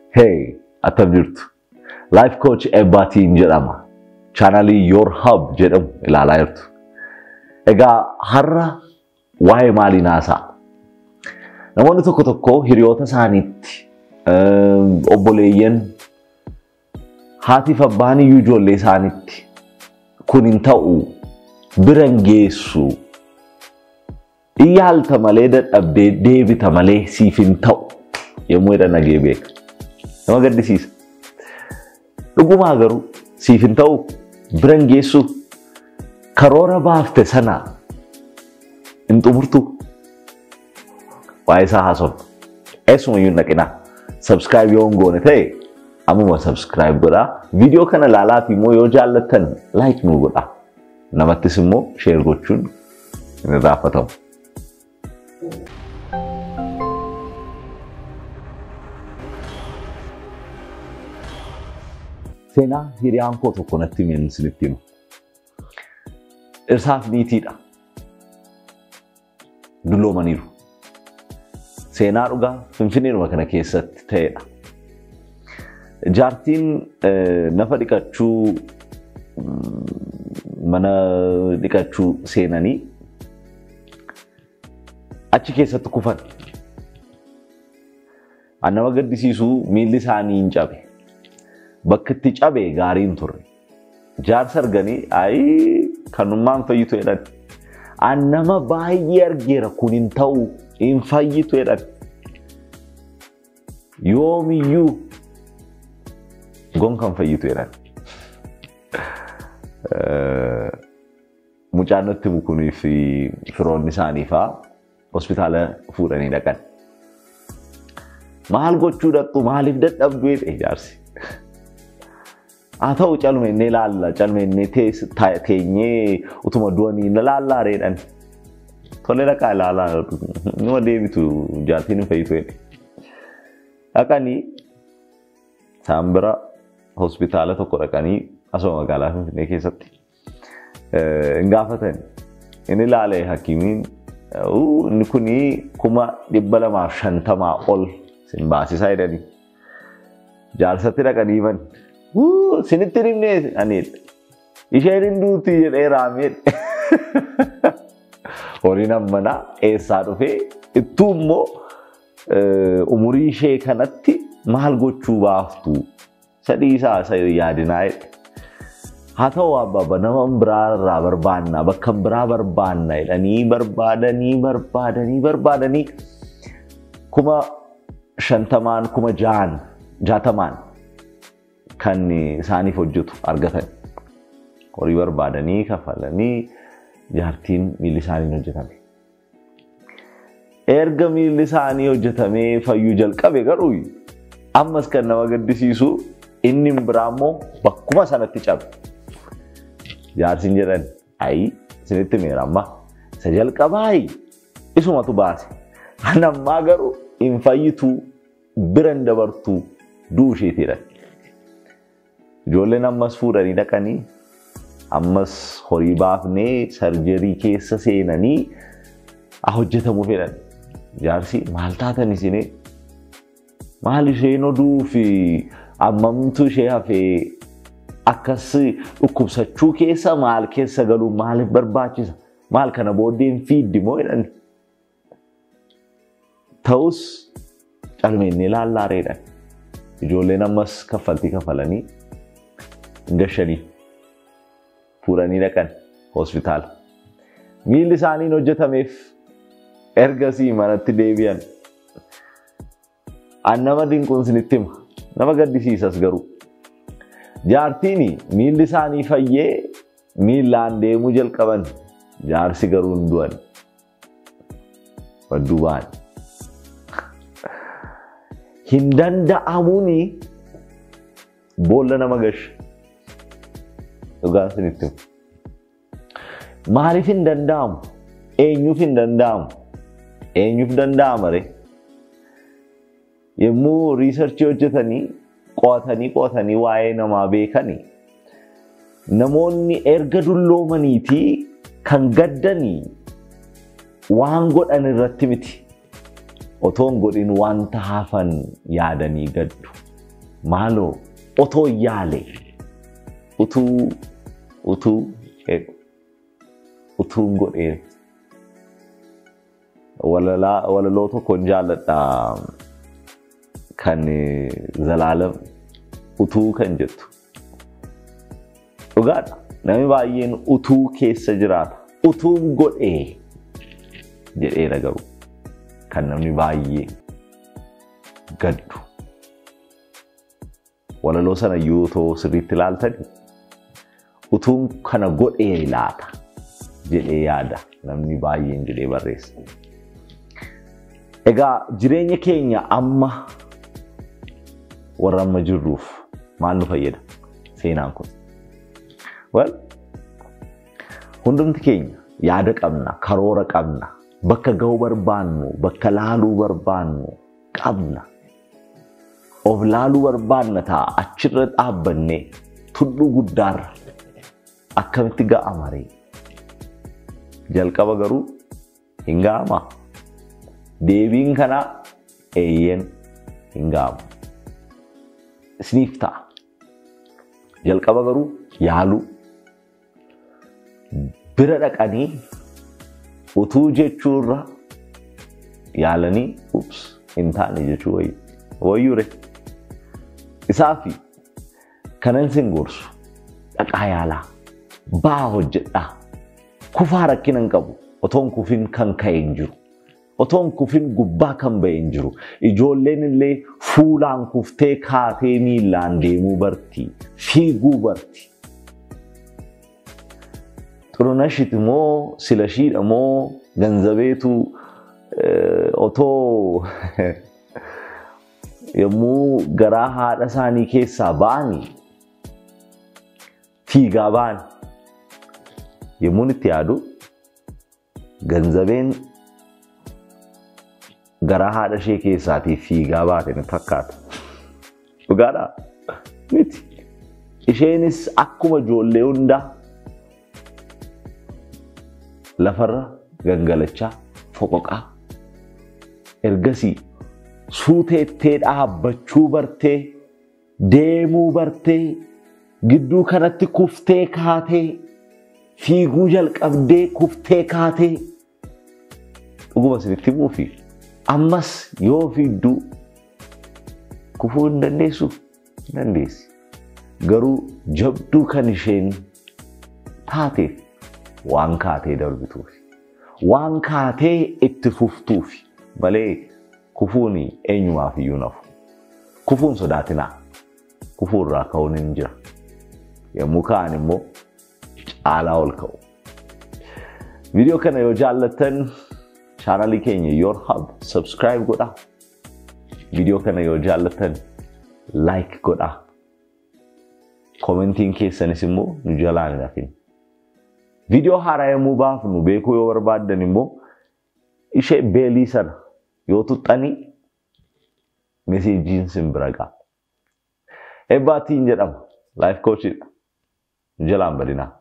Hey, attam jirtu. Life coach Ebbaatiin jedhama. Chaanalii Your Hub jedhamu ilaalaa jirtu. Egaa har'a waa'ee maalii haasa'a? Namoonni tokko tokko hiriyoota isaaniitti obboleeyyan haatiif abbaan iyyuu ijoollee isaaniitti kun hin ta'u bira hin geessu iyyaalta malee dadhabdee deebita malee siif hin ta'u yommuu jedhan dhagee beeka. Nama gaddisiisa. Dhugumaa garuu siif hin ta'u bira hin geessu karoora baafte sana hin xumurtu waa'ee isaa haasofna. Eessumayyuu hin dhaqinaa. Subscribe yoo hin goone ta'e ammuma subscribe godhaa. Viidiyoo kana ilaalaa fi immoo yoo jaallattan like nuu godhaa. Namattis immoo share gochuun hin irraanfatamu. Seenaa hiriyaan koo tokko natti himeen isinitti hima. Dhirsaaf niitiidha. Dulloomaniiru. Seenaa dhugaa Finfinneedhuma kana keessatti ta'edha. Jaartiin nafa dhiqachuu mana dhiqachuu seenanii achi keessatti kufan. An nama gaddisiisu miilli isaanii hin cabe. Bakka itti cabe gaarii hin turre. Jaarsa arganii ayi kanummaan fayyitu jedhan. An nama baay'ee argeera kun hin ta'u hin fayyitu jedhan. Yoomiyyuu gon kan fayyitu jedhan. Mucaan natti bukunii fi firoonni isaanii fa'aa hospitaala fuudhanii dhaqan. Maal gochuu dhaqxu maaliif dadhabdu jedhe jaarsi. Haa ta'u calme inni ilaalla calme inni teenyee utuma du'anii inni ilaallaa reedhan. Tole dhaqaa ilaalaa numa deebitu jaartiin hin fayyitu jedhe. Dhaqanii isaan bira hospitaala tokko dhaqanii asuma magaalaa Finfinnee keessatti hin gaafatan. Inni ilaalee hakiimiin inni kuni kuma dhibba lamaaf shantamaa ol sin baasisaa jedhanii. Jaarsatti dhaqanii himan. Sinitti himnee aniidha. Isheen hin duuti jedhee raamee. Horiin ammanaa eessaa dhufee ittuu immoo umurii ishee kanatti maal gochuu baaftu sadii isaa isa yaadinaa jedhe. Haa ta'u abbaaba nama biraa irraa barbaanna bakka biraa barbaanna jedhanii barbaadanii barbaadanii barbaadanii kuma shantamaan kuma ja'an jaatamaan kan isaaniif hojjetu argatan. Horii barbaadanii kafalanii jaartiin miilli isaanii hojjetame. Erga miilli isaanii hojjetamee fayyuu jalqabe garuu ammas kan nama gaddisiisu inni biraa immoo bakkuma sanatti cabe. Jaarsiin jedhan ayi isinitti meera amma isa jalqabaa isumatu baase. Kan ammaa garuu hin fayyituu bira hin dabartuu du'uu isheetiidha. Ijoolleen ammas fuudhanii dhaqanii ammas horii baafnee sarjerii keessa seenanii hojjetamuu fedhan. Jaarsi maal taatan isinee? Maal isheen oduu fi ammamtu ishee hafee akkas dhukkubsachuu keessa maal keessa galuu maaliif barbaachisa? Maal kana booddeen fiiddi moo jedhan? Ta'us calmeennee laallaareedhaan. Ijoolleen ammas kaffaltii kafalanii gashanii fuudhanii dhaqan hospitaala. Miilli isaaniin hojjetameef ergasii manatti deebi'an. An nama dinquun isinitti hima. Nama gaddisiisas garuu. Jaartiin miilli isaanii fayyee miillaan deemuu jalqaban. Jaarsi garuu hin du'an. Badduu ba'an. Hin danda'amuun boolla nama gasha. Dhugaan isinitti hima. Maaliif hin danda'amu? Eenyuuf hin danda'amu? Eenyuuf danda'ama ree? Yommuu riisarchii hojjetanii qo'atanii qo'atanii waa'ee namaa beekanii namoonni erga dulloomaniitii kan gaddanii waan godhan irratti miti. Otoo hin godhin wanta hafan yaadanii gaddu. maaloo otoo yaale utuu utuu utuun godhee walaloo tokkoon jaalladha kan zalaalam utuu kan jettu dhugaadha namni baay'een utuu keessa jiraata utuun godhee jedheera garuu kan namni baay'ee gaddu walaloo sana yoo ta'u sirriitti ilaaltani utuun kana godhee laata jedhee yaada namni baay'een jedhee barreessa. Egaa jireenya keenya amma warra amma jirruuf maal nu fayyada seenaan kun? Well, hundumti keenya yaada qabna, karoora qabna, bakka ga'uu barbaannu, bakka laaluu barbaannu qabna. Of laaluu barbaanna ta'a achirra dhaabbannee tulluu guddaarra akkamitti ga'a maree? Jalqaba garuu hin ga'amaa. Deebiin kanaa eeyyen hin ga'amu. Isiniif ta'a. Jalqaba garuu yaaluu. Bira dhaqanii utuu jechuurra yaalanii ups hin taane jechuu wayyu. Wayyure. Isaafi kanan sin gorsu dhaqaa yaalaa. Baa hojjedhaa. Kufaa rakkina hin qabu. Otoon kufin kan ka'e hin jiru. Otoon kufin gubbaa kan ba'e hin jiru. Ijoolleen illee fuulaan kuftee kaatee miillaan deemuu barti. Fiiguu barti. Xurunashit moo silashiidha moo ganzabeetu otoo yommuu garaa haadha isaanii keessaa ba'anii fiigaa ba'an yommuun itti yaadu ganzabeen garaa haadha ishee keessaatii fiigaa baate ni fakkaata. Dhugaadhaa? Miti. Isheenis akkuma ijoollee hundaa lafarra gangalachaa foqoqaa ergasii suuteettee dhaabbachuu bartee deemuu bartee gidduu kanatti kuftee kaatee fiiguu jalqabdee kuftee kaatee dhuguma isinitti muufi ammas yoo fiidduu kufuu hin dandeessu hin dandeessi. Garuu jabduu kan isheen taateef waan kaatee darbituufi. Waan kaatee itti fuftuufi malee kufuun eenyumaaf iyyuu nafu. Kufuun sodaatinaa. Kufuu irraa ka'uun hin jira. Yommuu ka'an immoo caalaa ol ka'u. Viidiyoo kana yoo jaallattan chaanalii keenya Your Hub subscribe godhaa. Viidiyoo kana yoo jaallattan like godhaa. Komentiin keessanis immoo nu jalaan hin hafin. Viidiyoo haaraa yommuu baafnu beekuu yoo barbaaddan immoo ishee beelii sana yoo tuxxanii meseejiin sin bira ga'a. Ebbaatiin jedhama. Laayif koochidha. Jalaan badinaa.